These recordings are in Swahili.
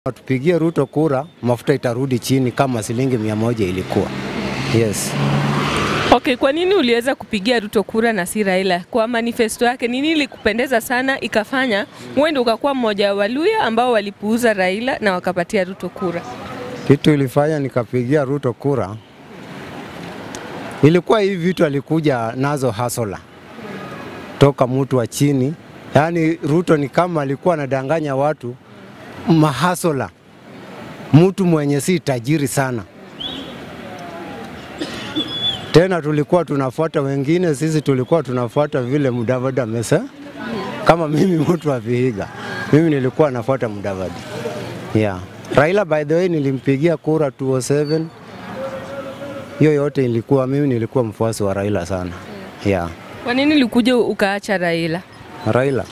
tupigie Ruto kura, mafuta itarudi chini kama shilingi mia moja ilikuwa. Yes. Okay, kwa nini uliweza kupigia Ruto kura na si Raila? Kwa manifesto yake nini ilikupendeza sana ikafanya uende ukakuwa mmoja wa Waluya ambao walipuuza Raila na wakapatia Ruto kura? Kitu ilifanya nikapigia Ruto kura ilikuwa hivi vitu alikuja nazo hasola toka mtu wa chini, yaani Ruto ni kama alikuwa anadanganya watu mahasola, mtu mwenye si tajiri sana. Tena tulikuwa tunafuata wengine, sisi tulikuwa tunafuata vile Mudavadi amesema. Kama mimi mtu wa Vihiga, mimi nilikuwa nafuata Mudavadi. Yeah. Raila by the way nilimpigia kura 207. Hiyo yote ilikuwa mimi nilikuwa mfuasi wa Raila sana. Yeah. Kwa nini ulikuja ukaacha Raila? Raila.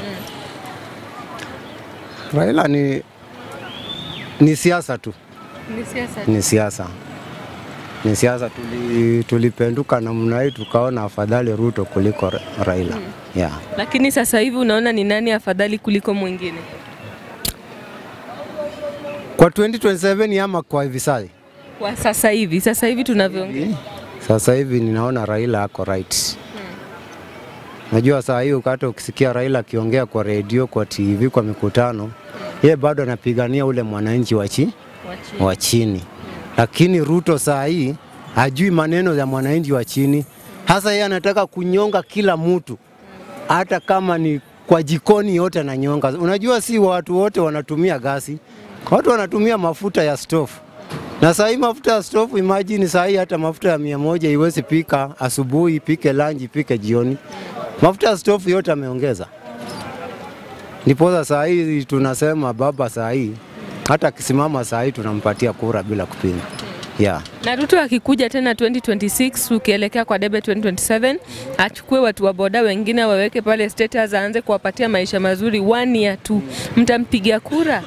Raila ni ni siasa tu, Ni siasa. ni siasa, ni siasa. Tuli, tulipenduka namna hii tukaona afadhali Ruto kuliko Ra- Raila. Yeah. Lakini sasa hivi unaona ni nani afadhali kuliko mwingine? Kwa 2027 ama kwa hivi sasa? Kwa sasa hivi, sasa hivi tunavyoongea. Sasa hivi ninaona Raila ako right. Najua saa hii hata ukisikia Raila akiongea kwa redio, kwa TV, kwa mikutano, yeye bado anapigania ule mwananchi wa chi wa chini, lakini Ruto saa hii hajui maneno ya mwananchi wa chini, hasa yeye anataka kunyonga kila mtu, hata kama ni kwa jikoni yote ananyonga. Unajua si watu wote wanatumia gasi, watu wanatumia mafuta ya stove na saa hii mafuta ya stove, imagine saa hii hata mafuta ya mia moja iwezi pika asubuhi, ipike lunch, ipike jioni. Mafuta ya stove yote ameongeza. Ndiposa saa hii tunasema baba, saa hii hata akisimama saa hii tunampatia kura bila kupinga. Yeah. Na Ruto akikuja tena 2026 ukielekea kwa debe 2027 achukue watu wa boda wengine waweke pale status, aanze kuwapatia maisha mazuri one year tu, mtampigia kura?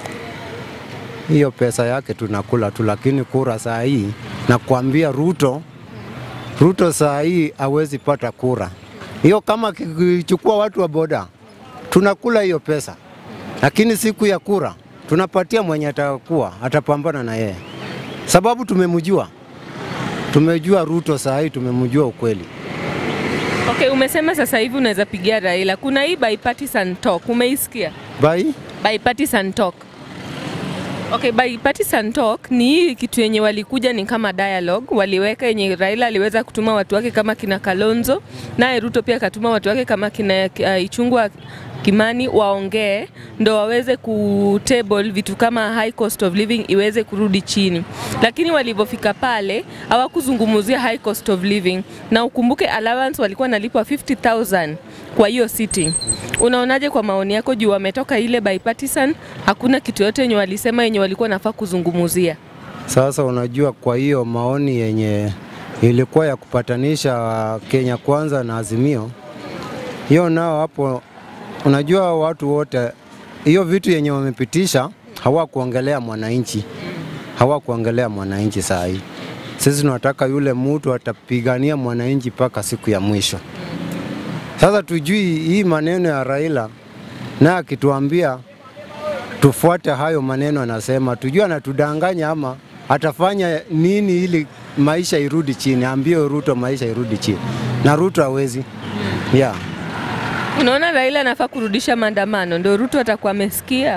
hiyo pesa yake tunakula tu, lakini kura saa hii nakwambia, Ruto Ruto saa hii hawezi pata kura hiyo. Kama kichukua watu wa boda, tunakula hiyo pesa, lakini siku ya kura tunapatia mwenye atakuwa atapambana na yeye, sababu tumemjua, tumejua Ruto saa hii tumemjua ukweli. Okay, umesema sasa hivi unaweza pigia Raila. Kuna hii bipartisan talk, umeisikia? Bai Bipartisan talk. Okay, bipartisan talk ni hii kitu yenye walikuja ni kama dialogue waliweka yenye Raila aliweza kutuma watu wake kama kina Kalonzo, naye Ruto pia akatuma watu wake kama kina uh, Ichungwa Kimani waongee ndo waweze kutable vitu kama high cost of living iweze kurudi chini, lakini walivyofika pale hawakuzungumzia high cost of living, na ukumbuke allowance walikuwa nalipwa 50000 kwa hiyo sitting. Unaonaje kwa maoni yako juu wametoka ile bipartisan, hakuna kitu yote yenye walisema yenye walikuwa nafaa kuzungumzia? Sasa unajua, kwa hiyo maoni yenye ilikuwa ya kupatanisha Kenya Kwanza na Azimio, hiyo nao hapo, unajua watu wote, hiyo vitu yenye wamepitisha hawakuongelea mwananchi, hawakuongelea mwananchi. Saa hii sisi tunataka yule mtu atapigania mwananchi mpaka siku ya mwisho. Sasa tujui hii maneno ya Raila na akituambia tufuate hayo maneno anasema, tujue anatudanganya ama atafanya nini ili maisha irudi chini. Ambie Ruto maisha irudi chini, na Ruto hawezi. Yeah. Unaona Raila anafaa kurudisha maandamano, ndio Ruto atakuwa amesikia.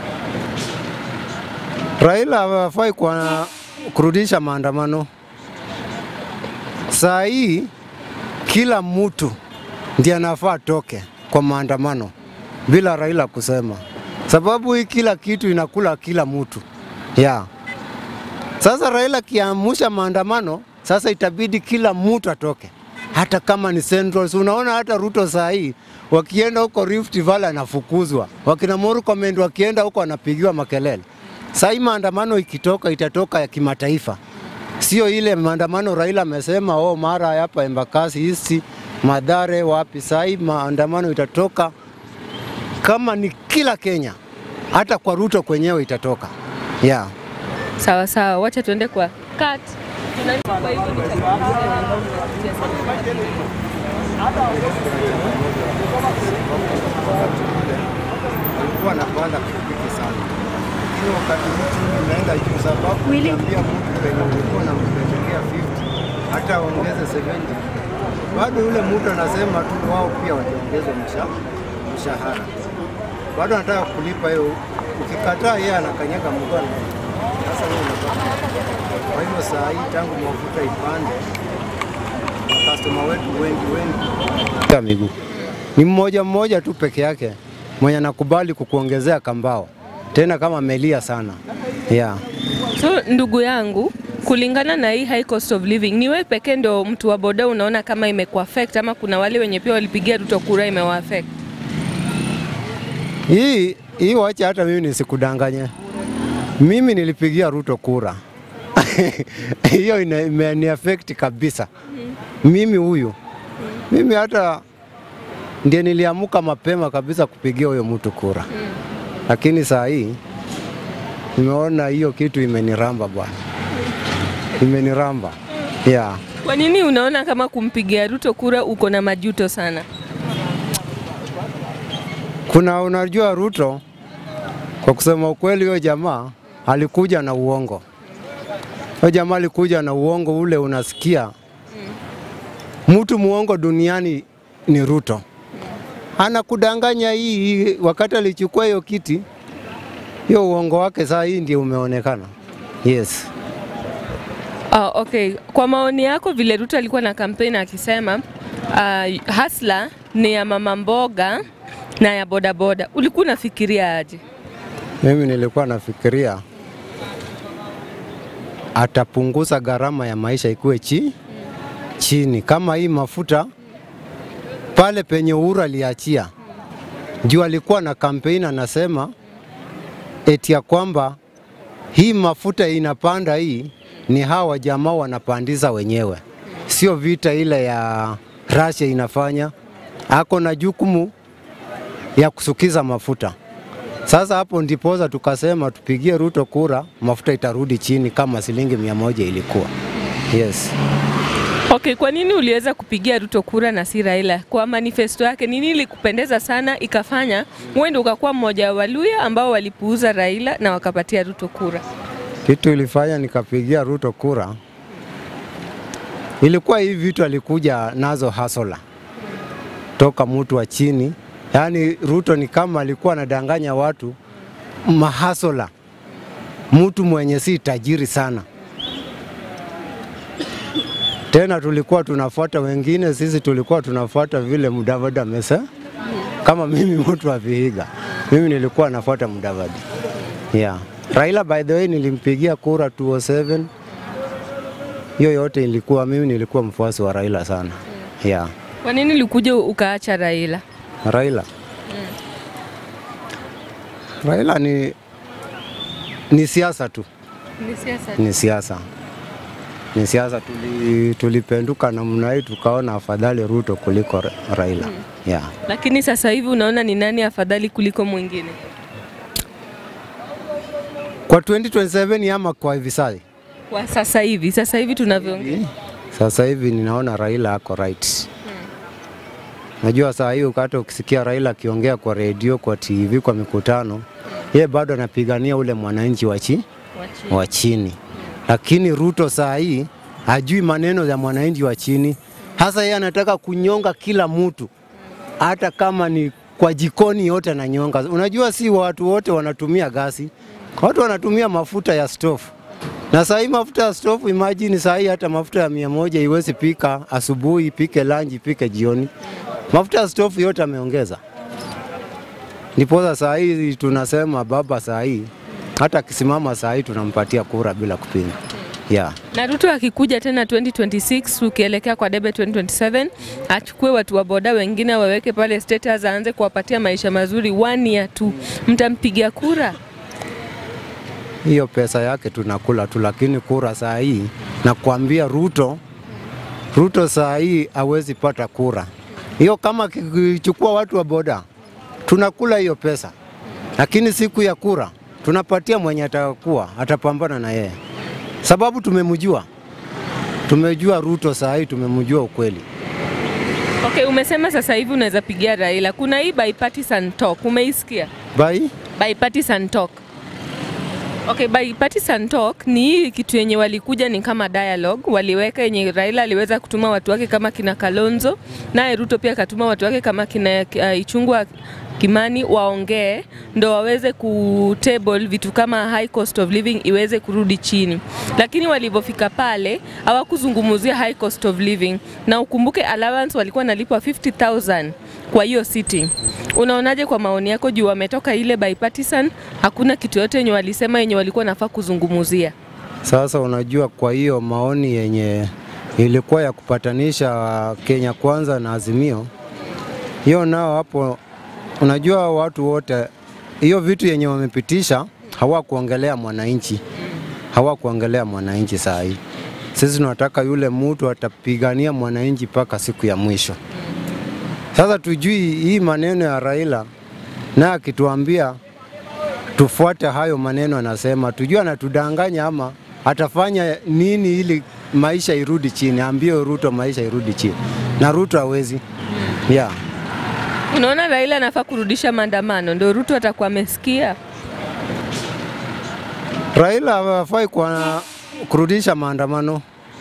Raila hafai kwa kurudisha maandamano. Saa hii kila mtu ndiye anafaa toke kwa maandamano bila Raila kusema, sababu hii kila kitu inakula kila mtu yeah. Sasa Raila kiamusha maandamano, sasa itabidi kila mtu atoke, hata kama ni Central. Si Unaona hata Ruto saa hii wakienda huko Rift Valley anafukuzwa, wakina Murkomen wakienda huko anapigiwa makelele. Saa hii maandamano ikitoka itatoka ya kimataifa, sio ile maandamano Raila amesema oh, mara hapa Embakasi East, Madhare wapi. Saa hii maandamano itatoka kama ni kila Kenya, hata kwa Ruto kwenyewe itatoka yeah. Sawa sawa, wacha tuende kwa cut. Tuna- kwa hivyo ni Alikuwa anapanda pikipiki sana wakati mtu unaenda juu, sababu ukiambia mtu penye ulikuwa na mpetekea 50 hata ongeze 70 bado yule mtu anasema tu wao pia wajiongeze msha- mshahara, bado anataka kulipa hiyo. Ukikataa yeye anakanyaga mkono, sasa wewe unapata. Kwa hivyo saa hii tangu mafuta ipande, makastoma wetu wengi wengi ya miguu ni mmoja mmoja tu peke yake mwenye anakubali kukuongezea kambao tena kama amelia sana yeah. So ndugu yangu, kulingana na hii high cost of living, ni wewe pekee ndo mtu wa boda unaona kama imekuaffect ama kuna wale wenye pia walipigia Ruto kura imewaaffect? Hii hii wacha hata mimi nisikudanganye, mimi nilipigia Ruto kura hiyo ina- imeni affect kabisa. Mimi huyu mimi hata ndiye niliamuka mapema kabisa kupigia huyo mtu kura, lakini saa hii nimeona hiyo kitu imeniramba bwana, imeniramba yeah. Kwa nini unaona kama kumpigia Ruto kura uko na majuto sana? Kuna unajua Ruto, kwa kusema ukweli, huyo jamaa alikuja na uongo. Huyo jamaa alikuja na uongo ule, unasikia mtu muongo duniani ni Ruto. Anakudanganya hii hii, wakati alichukua hiyo kiti, hiyo uongo wake saa hii ndio umeonekana. Yes. Ah, okay. Kwa maoni yako vile Ruto alikuwa na kampeni akisema uh, hasla ni ya mama mboga na ya bodaboda, ulikuwa unafikiria aje? Mimi nilikuwa nafikiria atapunguza gharama ya maisha ikuwe chi chini, kama hii mafuta pale penye Uhuru aliachia juu, alikuwa na kampeni anasema eti ya kwamba hii mafuta inapanda, hii ni hawa jamaa wanapandiza wenyewe, sio vita ile ya Russia inafanya. Ako na jukumu ya kusukiza mafuta. Sasa hapo ndipoza tukasema tupigie Ruto kura, mafuta itarudi chini kama shilingi mia moja ilikuwa. Yes. Okay, kwa nini uliweza kupigia Ruto kura na si Raila? Kwa manifesto yake nini ilikupendeza sana ikafanya uende ukakuwa mmoja wa Waluya ambao walipuuza Raila na wakapatia Ruto kura? Kitu ilifanya nikapigia Ruto kura ilikuwa hii vitu alikuja nazo hasola toka mtu wa chini, yaani Ruto ni kama alikuwa anadanganya watu mahasola, mtu mwenye si tajiri sana. Tena tulikuwa tunafuata wengine, sisi tulikuwa tunafuata vile Mudavadi amesa, kama mimi mtu wa Vihiga, mimi nilikuwa nafuata Mudavadi yeah. Raila by the way nilimpigia kura 207 hiyo yote ilikuwa mimi nilikuwa mfuasi wa Raila sana yeah. Kwa nini ulikuja ukaacha Raila? Raila Raila ni ni siasa tu, Ni siasa. ni siasa, ni siasa. Tuli, tulipenduka namna hii tukaona afadhali Ruto kuliko Ra- Raila yeah. Lakini sasa hivi unaona ni nani afadhali kuliko mwingine? Kwa 2027 ama kwa hivi sasa Kwa sasa hivi, sasa hivi tunavyoongea. Sasa hivi ninaona Raila ako right. Najua saa hii ukata ukisikia Raila akiongea kwa redio, kwa TV, kwa mikutano, yeye bado anapigania ule mwananchi wa chi- wa chini, lakini Ruto saa hii hajui maneno ya mwananchi wa chini. Hasa yeye anataka kunyonga kila mtu, hata kama ni kwa jikoni yote ananyonga. Unajua si watu wote wanatumia gasi, watu wanatumia mafuta ya stofu na saa hii mafuta ya stofu, imagine saa hii hata mafuta ya mia moja iwezi pika asubuhi, ipike lanji, ipike jioni. Mafuta ya stofu yote ameongeza. Ndiposa saa hii tunasema baba, saa hii hata akisimama saa hii tunampatia kura bila kupinga. Yeah. Na Ruto akikuja tena 2026 ukielekea kwa debe 2027 achukue watu wa boda wengine waweke pale status, aanze kuwapatia maisha mazuri one year tu, mtampigia kura? hiyo pesa yake tunakula tu, lakini kura saa hii nakwambia, Ruto Ruto saa hii hawezi pata kura hiyo. Kama kichukua watu wa boda, tunakula hiyo pesa, lakini siku ya kura tunapatia mwenye atakuwa atapambana na yeye, sababu tumemjua, tumejua Ruto saa hii, tumemjua ukweli. Okay, umesema sasa hivi unaweza pigia Raila. Kuna hii bipartisan talk, umeisikia? Bai Bipartisan talk. Okay, by partisan talk ni hii kitu yenye walikuja ni kama dialogue, waliweka yenye Raila aliweza kutuma watu wake kama kina Kalonzo, naye Ruto pia akatuma watu wake kama kina uh, Ichungwa Kimani waongee ndo waweze kutable vitu kama high cost of living iweze kurudi chini, lakini walivyofika pale hawakuzungumzia high cost of living, na ukumbuke allowance walikuwa nalipwa 50000 kwa hiyo sitting. Unaonaje kwa maoni yako juu wametoka ile bipartisan, hakuna kitu yote yenye walisema yenye walikuwa nafaa kuzungumzia? Sasa unajua, kwa hiyo maoni yenye ilikuwa ya kupatanisha Kenya Kwanza na Azimio, hiyo nao hapo, unajua watu wote, hiyo vitu yenye wamepitisha hawakuongelea mwananchi, hawakuongelea mwananchi. Saa hii sisi tunataka yule mtu atapigania mwananchi mpaka siku ya mwisho. Sasa tujui hii maneno ya Raila na akituambia tufuate hayo maneno anasema, tujue anatudanganya ama atafanya nini ili maisha irudi chini. Ambie Ruto maisha irudi chini, na Ruto hawezi yeah. Unaona Raila anafaa kurudisha maandamano ndo Ruto atakuwa amesikia? Raila hafai kwa kurudisha maandamano.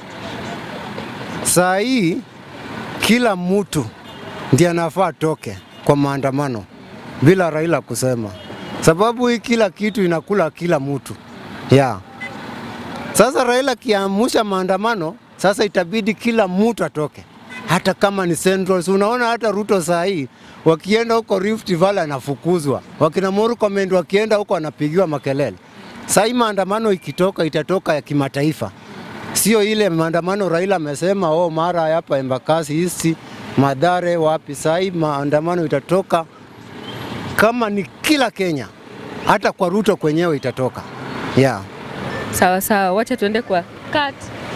Saa hii kila mtu ndiye anafaa toke kwa maandamano bila Raila kusema, sababu hii kila kitu inakula kila mtu yeah. Sasa Raila kiamusha maandamano, sasa itabidi kila mtu atoke, hata kama ni Central. Si unaona hata Ruto saa hii wakienda huko Rift Valley anafukuzwa, wakina Murkomen wakienda huko anapigiwa makelele. Saa hii maandamano ikitoka itatoka ya kimataifa, sio ile maandamano Raila amesema oh, mara hapa Embakasi East, Madhare wapi. Saa hii maandamano itatoka kama ni kila Kenya, hata kwa Ruto kwenyewe itatoka yeah. Sawa sawa, wacha tuende kwa cut.